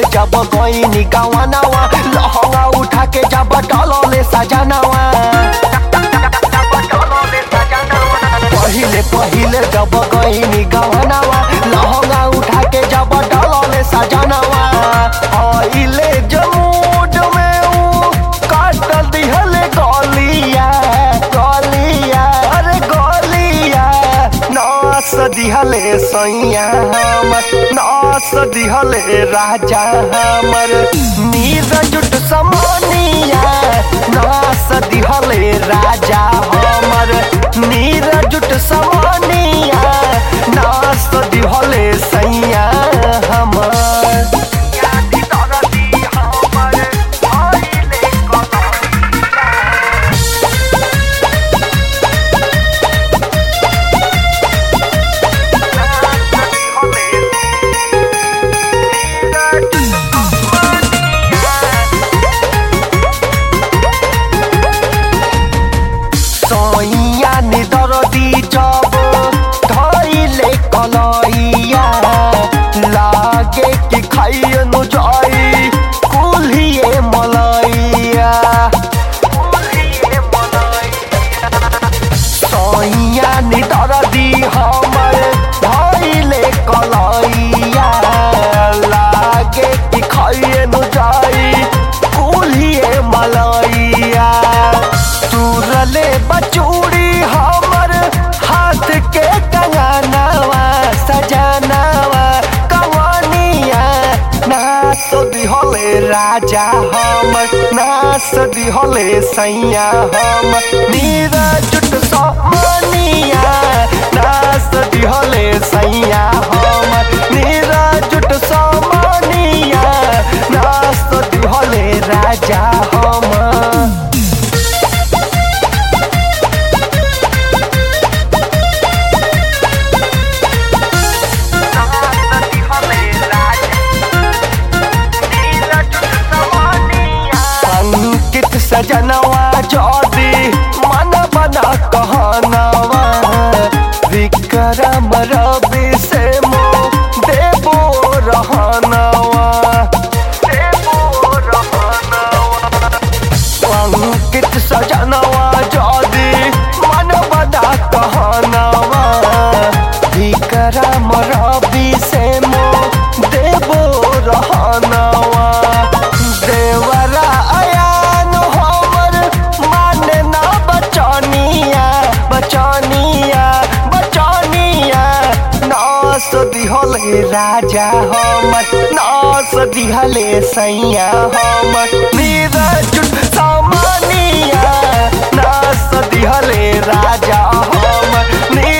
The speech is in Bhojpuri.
जब गईनी गवानावा लहंगा उठा के जब डलले सजनावा पहिले पहिले जब गईनी गवानावा लहंगा उठा के जब डलले सजनावा आइले जमूड में ऊ काट दिहले गलिया गलिया अरे गलिया नास दिहले सैया हमर नास दिहले राजा हमर नीर जुट समनिया नास दिहले राजा हमर नीर जुट समनिया नास दिहले सैया हमर सैया निदरदी जब धैले कलैया लागे कि खाइनु जाई कुल्हिए मलैया सैया निदरदी हमर धैले कलैया लागे कि खाइनु जाई कुल्हिए मलैया तुरले बचूड़ी हमर हाथ के कंगनवा सजनवा कवनिया नास दिहले राजा हमर नास दिहले सैया हमर नीरा जुट समनिया नास दिहले सैया हमर नीरा जुट समनिया नास दिहले राजा हमर अंकित सजनवा जोदी मन बना कहनवा विक्रम रवि से मो देवो रहनवा अंकित सजनवा जोदी मन बना कहनवा विक्रम रवि से मो देवो रहनवा देवरा अयान हमर माने ना बचनिया बचनिया बचनिया नास दिहले राजा हमर नास दिहले सैया हमर नीरा जुट सामानिया नास दिहले राजा हमर नी